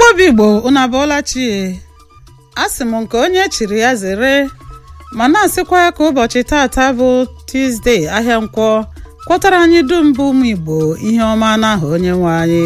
obi igbo unu abụọla chie a sị m nke onye chiri ya zere ma na-asịkwa ya ka ụbọchị taata bụ tuzdee ahịa nkwọ kwọtara anyị dum bụ ụmụ igbo ihe ọma n'aha onye nwe anyị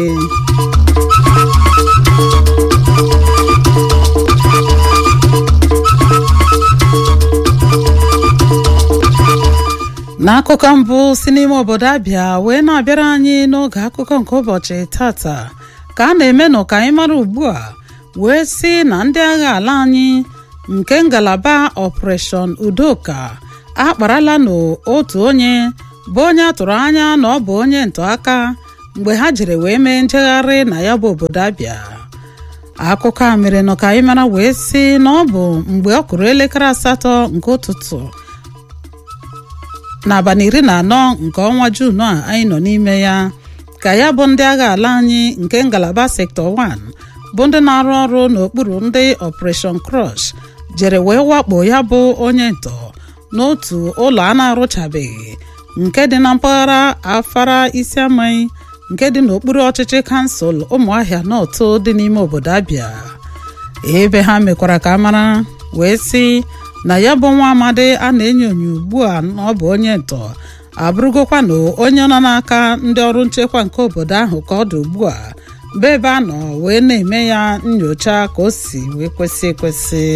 n'akụkọ mbụ si n'ime obodo abịa wee na-abịara anyị n'oge akụkọ nke ụbọchị tata ka a na-emenụ ka anyị mara ugbu a wee sị na ndị agha ala anyị nke ngalaba ọpreshọn udoka akparala n'otu onye bụ onye atụrụ anya na ọ bụ onye ntọaka mgbe ha jiri wee mee njegharị na ya bụ obodo abịa akụkọ a mere nọ ka anyị mara wee sị na ọ bụ mgbe ọ kụrụ elekere asatọ nke ụtụtụ n'abalị iri na anọ nke ọnwa juun a anyị nọ n'ime ya ka ya bụ ndị agha ala anyị nke ngalaba sektọ 1 bụ ndị na-arụ ọrụ n'okpuru ndị ọpreshọn crush jere wee wakpo ya bụ onye ntọ n'otu ụlọ a na-arụchabeghị nke dị na mpaghara afara isiamaghị nke dị n'okpuru ọchịchị kansụl ụmụahịa n'otu dị n'ime obodo abịa ebe ha mekwara ka mara wee sị na ya bụ nwa amadi a na-enyo enyo ugbu a na ọ bụ onye ntọ abụrụgokwa na onye nọ n'aka ndị ọrụ nchekwa nke obodo ahụ ka ọ dị ugbu a bụ ebe a nọ wee na-eme ya nyocha ka o si wee kwesị ekwesị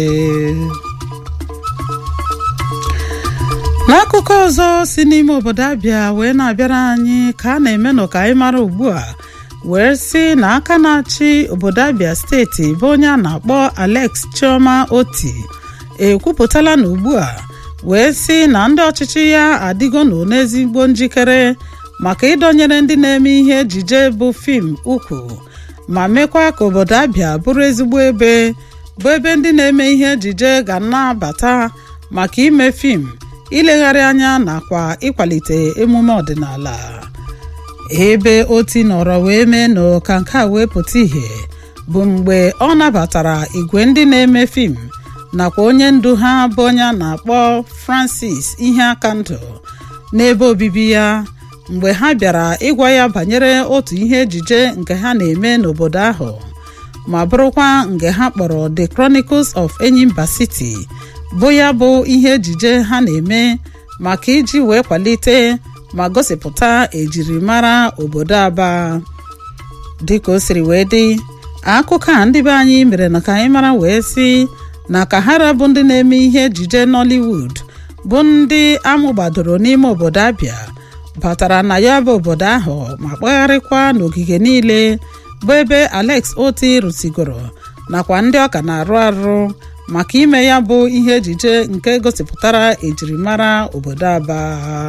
n'akụkọ ọzọ si n'ime obodo abịa wee na-abịara anyị ka a na-emenụ ka anyị mara ugbu a wee sị na aka na-achị obodo abịa steeti bụ onye a na-akpọ alex chioma oti ekwupụtala na ugbu a wee sị na ndị ọchịchị ya adịgo nụ n'ezigbo njikere maka ịdọnyere ndị na-eme ihe ejije bụ fim ukwu ma mekwa ka obodo abịa bụrụ ezigbo ebe bụ ebe ndị na-eme ihe ejije ga na-abata maka ime fim ilegharị anya nakwa ịkwalite emume ọdịnala ebe oti nọrọ wee mee na ka nke a wee pụta ìhè bụ mgbe ọ nabatara igwe ndị na-eme fim nakwa onye ndu ha bụ onye a na-akpọ francis ihe aka ndụ n'ebe obibi ya mgbe ha bịara ịgwa ya banyere otu ihe ejije nke ha na-eme n'obodo ahụ ma bụrụkwa nke ha kpọrọ the chronicles of enyimba city bụ ya bụ ihe ejije ha na-eme maka iji wee kwalite ma gosipụta ejirimara obodo aba dịka o siri wee dị akụkọ a ndị be anyị mere na ka anyị mara wee sị na kahara bụ ndị na-eme ihe ejije nollywood bụ ndị amụgbadoro n'ime obodo abịa batara na ya bụ obodo ahụ ma kpagharịkwa n'ogige niile bụ ebe alex oti rụsigoro nakwa ndị ọka na-arụ arụ maka ime ya bụ ihe ejije nke gosipụtara ejirimara obodo aba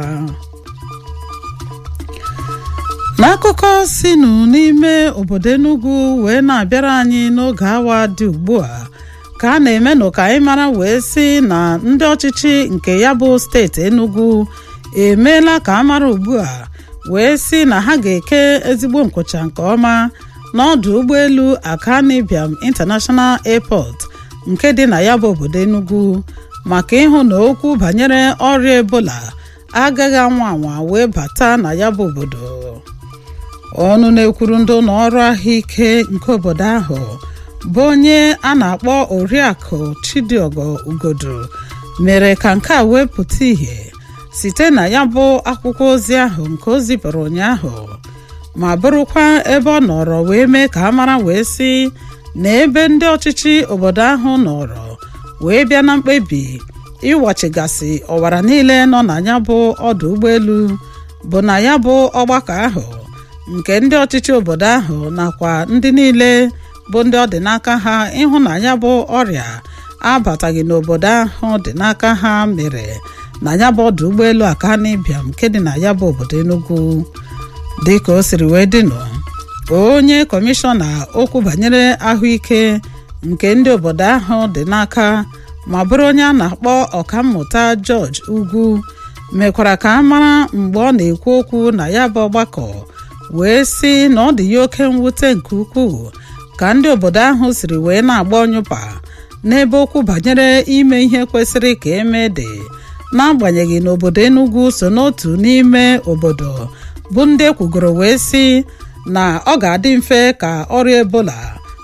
n'akụkọ sinụ n'ime obodo Enugu wee na-abịara anyị n'oge awa dị ugbu a ka a na-emenụ ka anyị mara wee sị na ndị ọchịchị nke ya bụ steeti Enugu emeela ka a mara ugbu a wee sị na ha ga-eke ezigbo nkwụcha nke ọma n'ọdụ ụgbọelu Akani Biam International Airport nke dị na ya bụ obodo Enugu maka ịhụ na okwu banyere ọrịa Ebola agaghị anwa anwa wee bata na ya bụ obodo ọnụ na-ekwuru ndị ụlọ ọrụ ahụike nke obodo ahụ bụ onye a na-akpọ oriakụ Chidiogo Ugodu mere ka nke a wee pụta ìhè site na ya bụ akwụkwọ ozi ahụ nke o zipụrụ ụnyaahụ ma bụrụkwa ebe ọ nọrọ wee mee ka a mara wee sị na ebe ndị ọchịchị obodo ahụ nọrọ wee bịa na mkpebi ịwachigasị ọwara niile nọ na ya bụ ọdụ ụgbọelu bụ na ya bụ ọgbakọ ahụ nke ndị ọchịchị obodo ahụ nakwa ndị niile bụ ndị ọ dị n'aka ha ịhụ na ya bụ ọrịa abataghị n'obodo ahụ dị n'aka ha mere na ya bụ ọdụ ụgbọelu Akani Biam nke dị na ya bụ obodo Enugu dịka o siri wee dịnụ onye kọmishọna okwu banyere ahụike nke ndị obodo ahụ dị n'aka ma bụrụ onye a na-akpọ ọkammụta George Ugwu mekwara ka a mara mgbe ọ na-ekwu okwu na ya bụ ọgbakọ wee sị na ọ dị ya oke mwute nke ukwuu ka ndị obodo ahụ siri wee na-agba ọnyụpa n'ebe okwu banyere ime ihe kwesịrị ka eme dị n'agbanyeghị na obodo Enugu so n'otu n'ime obodo bụ ndị ekwugoro wee sị na ọ ga-adị mfe ka ọrịa ebola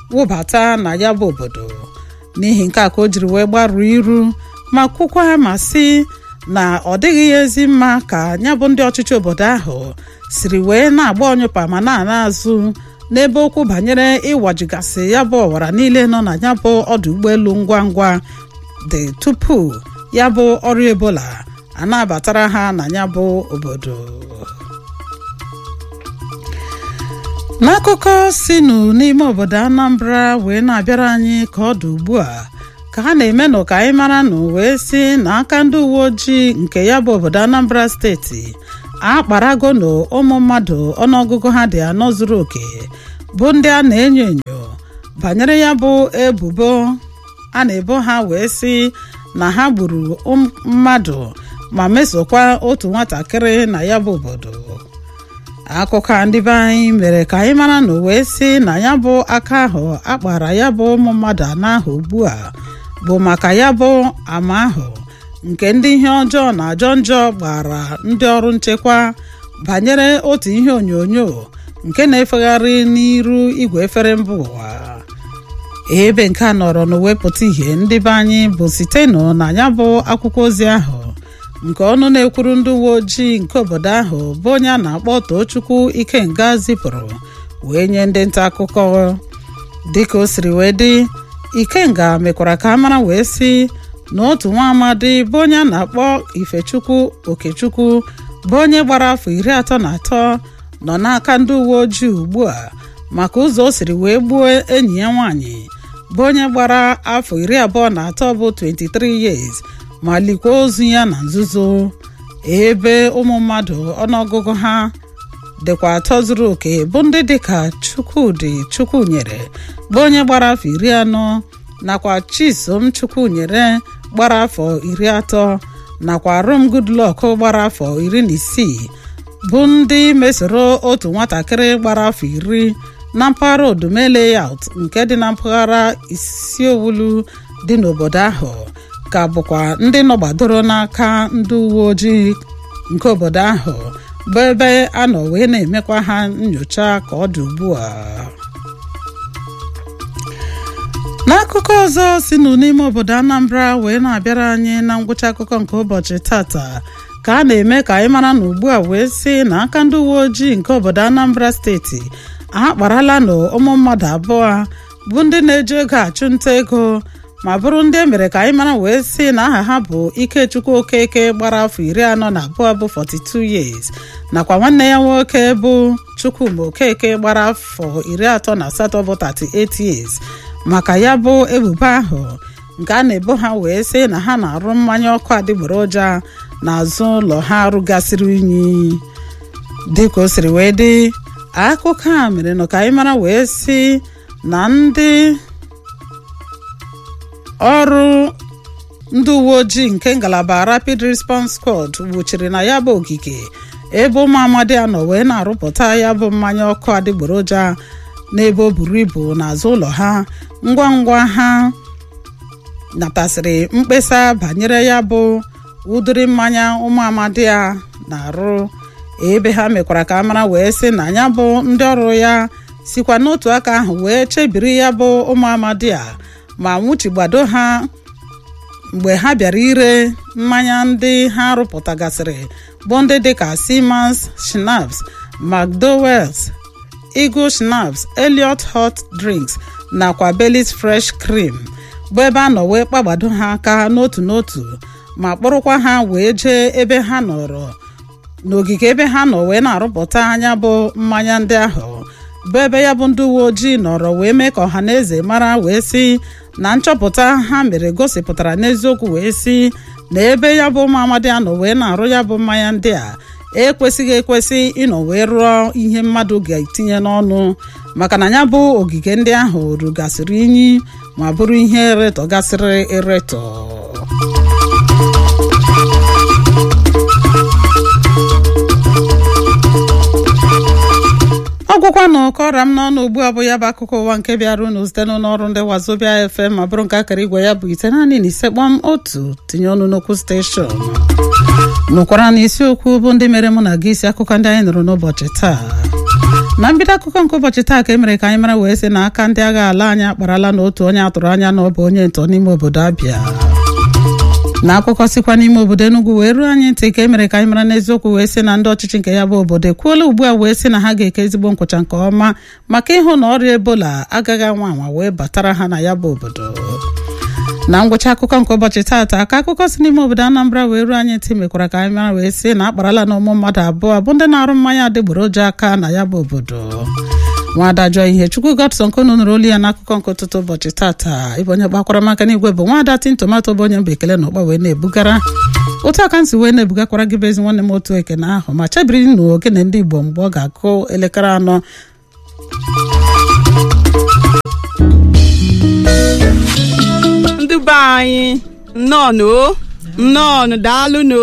wụbata na ya bụ obodo n'ihi nke a ka o jiri wee gbaruo iru ma kwukwa ma sị na ọ dịghị ya ezi mma ka ya bụ ndị ọchịchị obodo ahụ siri wee na-agba ọnyụpa ma na-ana azụ n'ebe okwu banyere ịwajigasị ya bụ ọwara niile nọ na ya bụ ọdụ ụgbọelu ngwa ngwa dị tupu ya bụ ọrụ ebola a na-abatara ha na ya bụ obodo n'akụkọ sinụ n'ime obodo anambra wee na-abịara anyị ka ọ dị ugbu a ka ha na-eme nụ ka anyị mara nụ wee si n'aka ndị uwe ojii nke ya bụ obodo anambra steeti akparago nụ ụmụ mmadụ ọnụọgụgụ ha dị anọ zuru oke bụ ndị a na-enyo enyo banyere ya bụ ebubo a na-ebo ha wee sị na ha gburu mmadụ ma mesokwa otu nwatakịrị na ya bụ obodo akụkọ a ndị be anyị mere ka anyị mara na wee sị na ya bụ aka ahụ akpara ya bụ ụmụ mmadụ anọ ahụ ugbu a bụ maka ya bụ ama ahụ nke ndị ihe ọjọọ na ajọ njọ gbara ndị ọrụ nchekwa banyere otu ihe onyonyo nke na-efegharị n'iru igwe efere mba ụwa ebe nke a nọrọ n'wepụta ihe ndị be anyị bụ site na ya bụ akwụkwọ ozi ahụ nke ọnụ na-ekwuru ndị uwe ojii nke obodo ahụ bụ onye a na-akpọ Tochukwu Ikenga zipụrụ wee nye ndị nta akụkọ dịka o siri wee dị Ikenga mekwara ka a mara wee sị na otu nwa amadi bụ onye a na-akpọ Ifechukwu Okechukwu bụ onye gbara afọ iri atọ na atọ nọ n'aka ndị uwe ojii ugbu a maka ụzọ o siri wee gbuo enyi ya nwaanyị bụ onye gbara afọ iri abụọ na atọ bụ 23 years ma likwa ozu ya na nzuzo ebe ụmụ mmadụ ọnụọgụgụ ha dịkwa atọ zuru oke bụ ndị dịka Chukwudị Chukwunyere bụ onye gbara afọ iri anọ nakwa Chisom Chukwunyere gbara afọ iri atọ nakwa Rom Goodluck gbara afọ iri na isii bụ ndị mesoro otu nwatakịrị gbara afọ iri na mpaghara Odume layout nke dị na mpaghara Isiowulu dị n'obodo ahụ ka bụkwa ndị nọgbadoro n'aka ndị uwe ojii nke obodo ahụ bụ ebe a nọ wee na-emekwa ha nyocha ka ọ dị ugbu a n'akụkọ ọzọ si n'ime obodo Anambra wee na-abịara anyị na ngwụcha akụkọ nke ụbọchị tata ka a na-eme ka anyị mara na ugbu a wee sị na aka ndị uwe ojii nke obodo Anambra steeti akparala na ụmụ mmadụ abụọ bụ ndị na-eji ego achụ nta ego ma bụrụ ndị emere ka anyị mara wee sị na aha ha bụ Ikechukwu Okeke gbara afọ iri anọ na abụọ bụ 42 years nakwa nwanne ya nwoke bụ Chukwuma Okeke gbara afọ iri atọ na asatọ bụ 38 years maka ya bụ ebubo ahụ nke a na-ebo ha wee sị na ha na-arụ mmanya ọkụ adịgboroja n'azụ ụlọ ha rụgasịrị unyi dịka o siri wee dị akụkọ a mere nụ ka anyị mara wee sị na ndị ọrụ ndị uwe ojii nke ngalaba Rapid Response Squad wuchiri na ya bụ ogige ebe ụmụ amadi anọ wee na-arụpụta ya bụ mmanya ọkụ adịgboroja n'ebe o buru ibu n'azụ ụlọ ha ngwa ngwa ha natasịrị mkpesa banyere ya bụ ụdịrị mmanya ụmụ amadi a na-arụ ebe ha mekwara ka a mara wee sị na ya bụ ndị ọrụ ya sikwa n'otu aka ahụ wee chebiri ya bụ ụmụ amadi a ma nwụchigbado ha mgbe ha bịara ire mmanya ndị ha rụpụtagasịrị bụ ndị dịka Siemens Schnapps McDowell's Eagle Schnapps Elliot Hot Drinks nakwa Baileys Fresh Cream bụ ebe a nọ wee kpagbado ha aka n'otu n'otu ma kpụrụkwa ha wee jee ebe ha nọrọ n'ogige ebe ha nọ wee na-arụpụta anya bụ mmanya ndị ahụ bụ ebe ya bụ ndị uwe ojii nọrọ wee mee ka ọha na eze mara wee sị na nchọpụta ha mere gosipụtara n'eziokwu wee sị na ebe ya bụ ụmụ amadi anọ wee na-arụ ya bụ mmanya ndị a ekwesịghị ekwesị ịnọ wee rụọ ihe mmadụ ga-etinye n'ọnụ maka na ya bụ ogige ndị ahụ rugasịrị inyi ma bụrụ ihe eretọgasịrị eretọ ọgwụkwanụ kọra m n'ọnụ ugbu a bụ ya bụ akụkọ ụwa nke bịara unu site n'ọrụ ndị wazobia FM ma bụrụ nke akara igwe ya bụ ite naanị na ise kpọm otu tinye ọnụ n'okwu steshọn nụkwara na isiokwu bụ ndị mere mụ na gị isi akụkọ ndị anyị nụrụ n'ụbọchị taa na mbido akụkọ nke ụbọchị taa ka e mere ka anyị mara wee sị na aka ndị agha ala anyị akparala na otu onye atụrụ anya na ọ bụ onye ntọ n'ime obodo Abịa na akụkọ sikwa n'ime obodo Enugu wee ruo anyị ntị ka e mere ka anyị mara n'eziokwu wee sị na ndị ọchịchị nke ya bụ obodo ekwuola ugbu a wee sị na ha ga-eke ezigbo nkwụcha nke ọma maka ịhụ na ọrịa ebola agaghị anwa anwa wee batara ha na ya bụ obodo na ngwụcha akụkọ nke ụbọchị taata ka akụkọ si n'ime obodo Anambra wee ruo anyị ntị mekwara ka anyị mara wee sị na akparala na ụmụ mmadụ abụọ bụ ndị na-arụ mmanya adịgboroja aka na ya bụ obodo nwaada jụọ ihe chukwu Godson Konu nụrụ olu ya n'akụkọ nke ụtụtụ ụbọchị taata ịbụ onye gbakwara maka n'igwe bụ nwaada tin tomato bụ onye mba ekele na ụkpa wee na-ebugara otu aka nsi wee na-ebugakwara gị bụ ezi nwanne m otu ekene ahụ ma chebiri nụ ogene ndị Igbo mgbe ọ ga-akụ elekere anọ ndị be anyị nnọọ nnọọ daalụnụ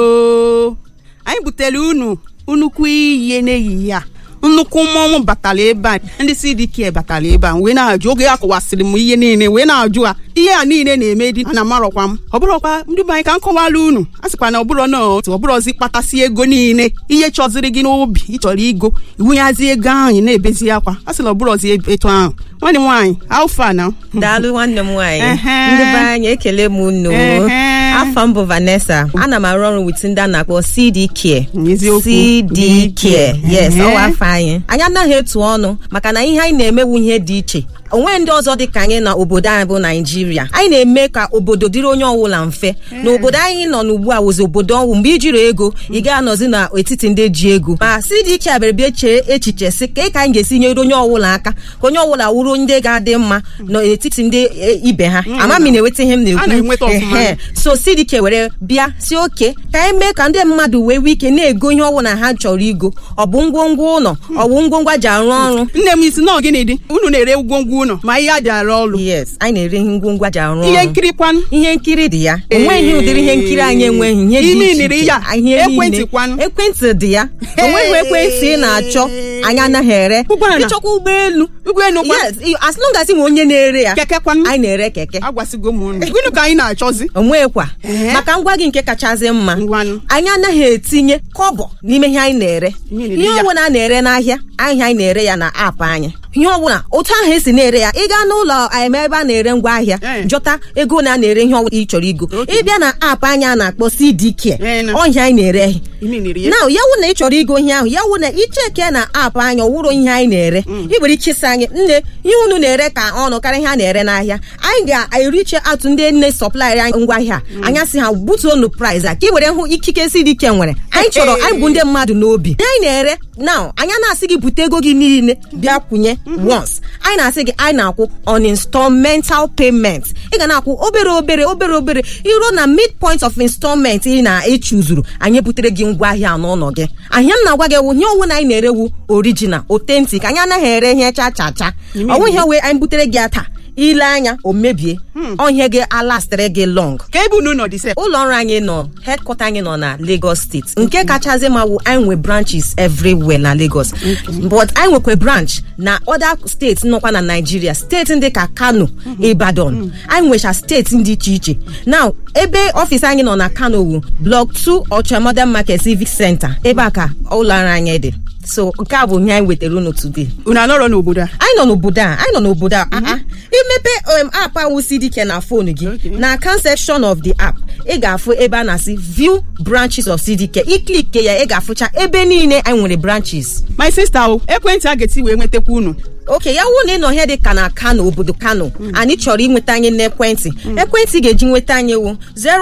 anyị butere unu nnukwu ihe n'ehihie a nnukwu mmọnwụ batara ebe a ndị CDK batara ebe a wee na-ajụ oge a kọwasịrị m ihe niile wee na-ajụ ha ihe a niile na-eme dị ana amarọkwa m ọ bụrọkwa ndị be anyị ka m kọwara unu a sịkwa na ọbụrọ na otu ọbụrọzi kpatasị ego niile ihe chọziri gị n'obi ịchọrọ igo iwunyazi ego ahụ ị na-ebezi akwa a sịla ọbụrọzi etu ahụ nwanne m nwaanyị alfa na daalụ nwanne m nwaanyị Ehe. ndị be anyị ekele m unu Ehe. afọ m bụ Vanessa ana m arụ ọrụ wit ndị a na-akpọ CD Care Eziokwu. CD Care yes Ehe. ọwa afọ anyị anyị anaghị etu ọnụ maka na ihe anyị na-emewu ihe dị iche onwe ndị ọzọ dị ka anyị na obodo anyị bụ naijiria anyị na-eme ka obodo dịrị onye ọbụla mfe na obodo anyị nọ n'ugbu a wụzi obodo ọnwụ mgbe ijiri ego ị ga-anọzi n'etiti ndị ji ego ma CDK abịara bịa chee echiche si ka ka anyị ga-esi nyere onye ọbụla aka ka onye ọbụla wuru ndị ga-adị mma n'etiti ndị e, ibe ha ama m ị na-enweta ihe m A na-enweta na-ekwu ọfụma. Ehe. so CDK were bịa si oke ka anyị mee ka ndị mmadụ wee nwee ike na-ego ihe ọbụla ha chọrọ igo ọ bụ ngwongwo ụlọ ọ bụ ngwongwo a ji arụ ọrụ nne m isi nọọ gịnị dị unu na-ere ngwongwo ụlọ ma ihe a ji arụ ọrụ yes anyị na-ere ihe ngwongwo a ji arụ ọrụ ihe nkiri kwanụ ihe nkiri dị ya onweghị ụdịrị ihe nkiri anyị enweghị ihe dị Ime iche niri iche. ya. Ihe Ekwentị niile. kwanụ. ekwentị dị ya onweghị ekwentị ị na-achọ anyị anaghị ere Ụgbọala. ịchọkwa ụgbọelu ụgbọelu kwa yes i- as long as ị nwe onye na-ere ya keke kwanụ anyị na-ere keke agwasịgo m unu gịnị ka anyị na-achọzi onwekwa Ehe. maka ngwa gị nke kachasị mma Ngwanụ. anyị anaghị etinye kọbọ n'ime ihe anyị na-ere Ihe na-ere ihe ya. ọbụla a na-ere n'ahịa ahịa anyị na-ere ya na aapụ anyị ihe ọbụla otu ahụ esi na-ere ya ị gaa n'ụlọ em, ebe a na-ere ngwa ahịa Eh. jọta ego na a na-ere ihe ọbụla ị chọrọ igo Okay. ịbịa na aapụ anyị a na-akpọ CDK Eh, na. ọhịa anyị na-ere ime niri ya na ya wụ na ị chọrọ igo ihe ahụ ya wụ na icheke na aapụ anyị ọwụrụ ihe anyị na-ere ị nwere ike ịsị anyị nne ihe unu na-ere ka ọnụ karịa ihe a na-ere n'ahịa anyị ga-eriche atụ ndị nne sọplaịrị anyị ngwa ahịa anya sị ha butuonu price a ka ị were hụ ikike CDK nwere anyị chọrọ anyị bụ ndị mmadụ n'obi ihe anyị na-ere na anya na-asị gị bute ego gị niile bịa kwụnye once anyị na-asị gị anyị na-akwụ on installmental payment ị ga na-akwụ obere obere obere obere iruo na midpoint of installment ị na-echuzuru anyị butere gị ngwa ahịa n'ụlọ gị ahịa m na-agwa gị wụ ihe ọwụ na anyị na-erewu original authentic anyị anaghị ere ihe cha cha cha ọnwụ ihe wee anyị butere gị ya taa ile anya o mebie ọhịa gị alastịrị gị long ka ebe unu nọ dị sef ụlọ ọrụ anyị nọ headquarter anyị nọ na Lagos steeti nke kachasị ma wụ anyị nwe branches everywhere na Lagos but anyị nwekwa branch na other steeti nọkwa na Nigeria steeti ndị ka Kano Ibadan anyị nwecha steeti dị iche iche now ebe ọfịs anyị nọ na Kano wu block 2 Ocha Modern Market Civic Center ebe a ka ụlọ ọrụ anyị dị so nke a bụ ihe anyị wetara unu today unu anọrọ n'obodo a anyị nọ n'obodo a anyị nọ n'obodo a ah, ah. imepe um, app ahụ CDK na fon gị na account section of the app ị ga-afụ ebe a na-asị view branches of CDK iklike ya ị ga-afụcha ebe niile anyị nwere branches my sister o ekwentị a ga-eti wee nwetakwa unu oke ya wụ na ị nọ ihe dị ka na Kano obodo Kano anyị chọrọ inweta anyị n'ekwentị ekwentị ga-eji nweta anyị wụ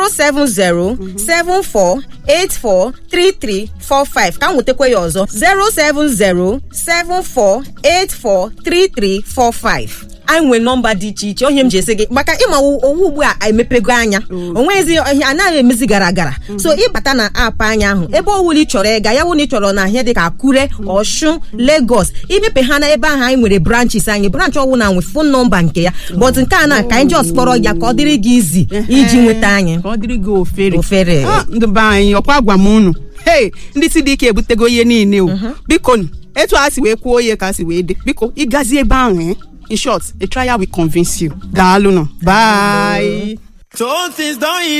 07074843345 ka m nwetakwa ya ọzọ 07074843345 anyị nwere nọmba dị iche iche onye m ji esi gị maka ịma owu ugbu a emepego anya onwezi ihe anaghị emezi gara gara so ịbata na aapụ anya ahụ ebe ọwụla ị chọrọ ịga ya wụ na ị chọrọ na ihe dị ka Akure Ọshụn Lagos imepe ha na ebe ahụ anyị nwere branches anyị branch ọwụla nwe fon nọmba nke ya but nke a na ka anyị just kpọrọ ya ka ọ dịrị gị izi iji nweta anyị ka ọ dịrị gị ofere Ofere. Ah, ndị be anyị ọkwa gwa m unu hei ndị CDK ebutego ihe niile o biko nụ, etu a si wee kwuo ihe ka a si wee dị biko ịgazi ebe ahụ eh? in short a trial will convince you daalụ nụ bye So things don't